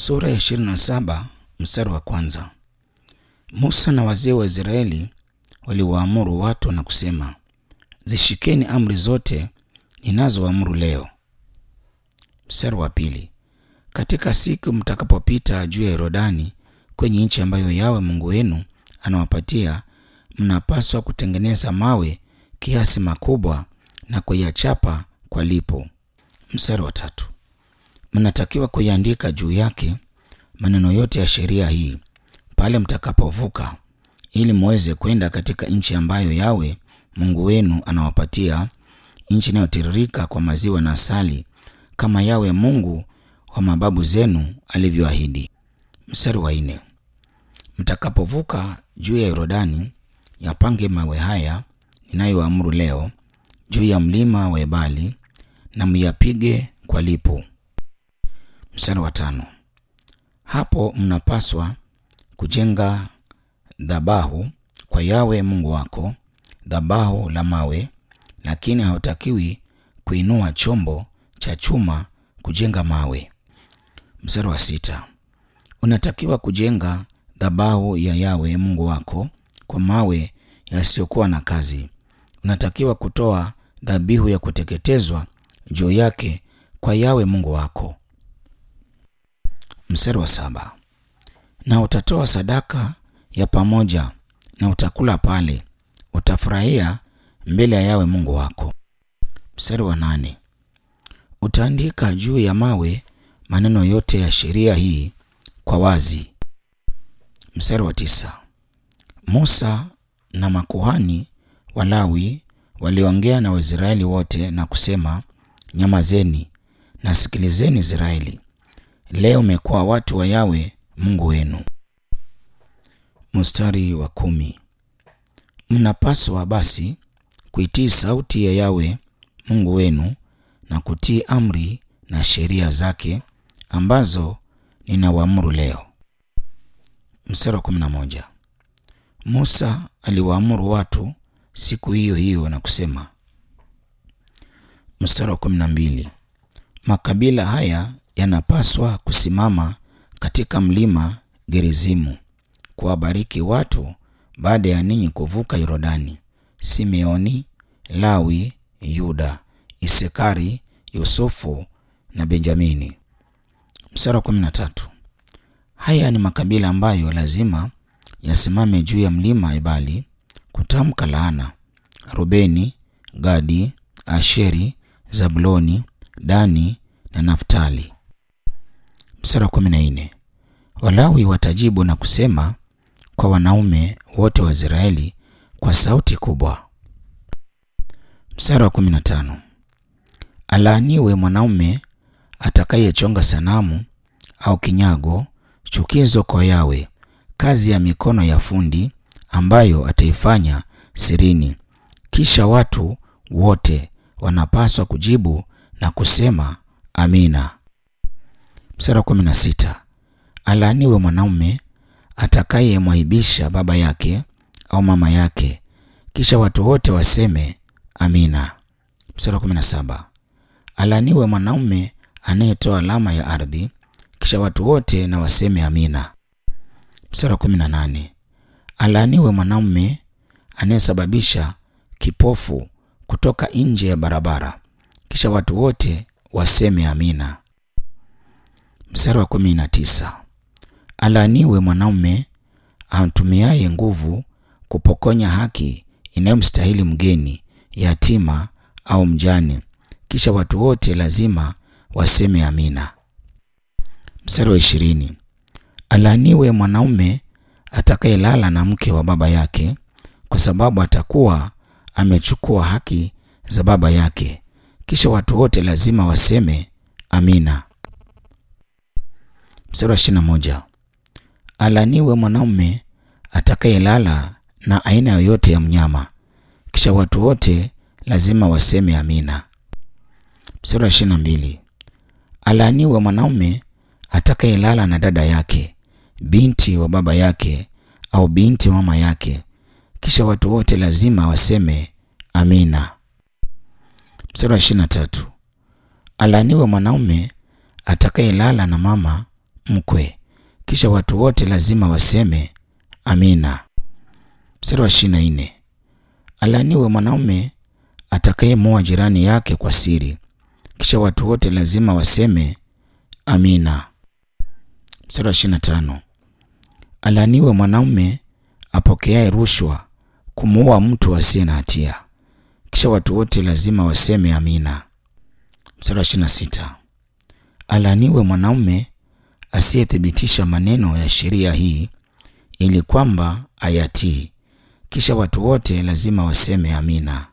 Sura ya 27 mstari wa kwanza. Musa na wazee wa Israeli waliwaamuru watu na kusema, zishikeni amri zote ninazoamuru leo. Mstari wa pili. Katika siku mtakapopita juu ya Yordani kwenye nchi ambayo Yawe Mungu wenu anawapatia, mnapaswa kutengeneza mawe kiasi makubwa na kuyachapa kwa lipo. Mstari wa tatu. Mnatakiwa kuiandika juu yake maneno yote ya sheria hii pale mtakapovuka, ili muweze kwenda katika nchi ambayo Yawe Mungu wenu anawapatia, nchi inayotiririka kwa maziwa na asali, kama Yawe Mungu wa mababu zenu alivyoahidi. Mstari wa nne. Mtakapovuka juu ya Yordani, yapange mawe haya ninayoamuru leo juu ya mlima wa Ebali na myapige kwa lipo. Mstari wa tano. Hapo mnapaswa kujenga dhabahu kwa Yawe Mungu wako, dhabahu la mawe, lakini hautakiwi kuinua chombo cha chuma kujenga mawe. Mstari wa sita. Unatakiwa kujenga dhabahu ya Yawe Mungu wako kwa mawe yasiyokuwa na kazi. Unatakiwa kutoa dhabihu ya kuteketezwa juu yake kwa Yawe Mungu wako. Mstari wa saba. Na utatoa sadaka ya pamoja na utakula pale, utafurahia mbele ya Yawe Mungu wako. Mstari wa nane. Utaandika juu ya mawe maneno yote ya sheria hii kwa wazi. Mstari wa tisa. Musa na makuhani Walawi waliongea na Waisraeli wote na kusema, nyamazeni na sikilizeni Israeli, leo mmekuwa watu wa Yawe Mungu wenu. Mstari wa kumi. Mnapaswa basi kuitii sauti ya Yawe Mungu wenu na kutii amri na sheria zake ambazo ninawaamuru leo. Mstari wa kumi na moja. Musa aliwaamuru watu siku hiyo hiyo na kusema. Mstari wa kumi na mbili. Makabila haya yanapaswa kusimama katika mlima Gerizimu kuwabariki watu baada ya ninyi kuvuka Yordani: Simeoni, Lawi, Yuda, Isekari, Yusufu na Benjamini. Mstari wa kumi na tatu. Haya ni makabila ambayo lazima yasimame juu ya mlima Ebali kutamka laana: Rubeni, Gadi, Asheri, Zabuloni, Dani na Naftali. Mstari wa kumi na nne. Walawi watajibu na kusema kwa wanaume wote wa Israeli kwa sauti kubwa. Mstari wa kumi na tano. Alaaniwe mwanaume atakayechonga sanamu au kinyago, chukizo kwa Yawe, kazi ya mikono ya fundi, ambayo ataifanya sirini. Kisha watu wote wanapaswa kujibu na kusema amina. Mstari wa kumi na sita. Alaaniwe mwanaume atakayemwaibisha baba yake au mama yake, kisha watu wote waseme amina. Mstari wa kumi na saba. Alaaniwe mwanaume anayetoa alama ya ardhi, kisha watu wote na waseme amina. Mstari wa kumi na nane. Alaaniwe mwanaume anayesababisha kipofu kutoka nje ya barabara, kisha watu wote waseme amina. Mstari wa kumi na tisa. Alaaniwe mwanaume amtumiaye nguvu kupokonya haki inayomstahili mgeni, yatima au mjane, kisha watu wote lazima waseme amina. Mstari wa ishirini. Alaaniwe mwanaume atakayelala na mke wa baba yake, kwa sababu atakuwa amechukua haki za baba yake, kisha watu wote lazima waseme amina. Mstari wa ishirini na moja. Alaaniwe mwanaume atakayelala na aina yoyote ya mnyama, kisha watu wote lazima waseme amina. Mstari wa ishirini na mbili. Alaaniwe mwanaume atakayelala na dada yake, binti wa baba yake au binti mama yake, kisha watu wote lazima waseme amina. Mstari wa ishirini na tatu. Alaaniwe mwanaume atakayelala na mama mkwe. Kisha watu wote lazima waseme amina. Mstari wa ishirini na nne alaaniwe mwanaume atakayemoa jirani yake kwa siri. Kisha watu wote lazima waseme amina. Mstari wa ishirini na tano alaaniwe mwanaume apokeaye rushwa kumuua mtu asiye na hatia. Kisha watu wote lazima waseme amina. Mstari wa ishirini na sita alaaniwe mwanaume asiyethibitisha maneno ya sheria hii ili kwamba ayatii. Kisha watu wote lazima waseme amina.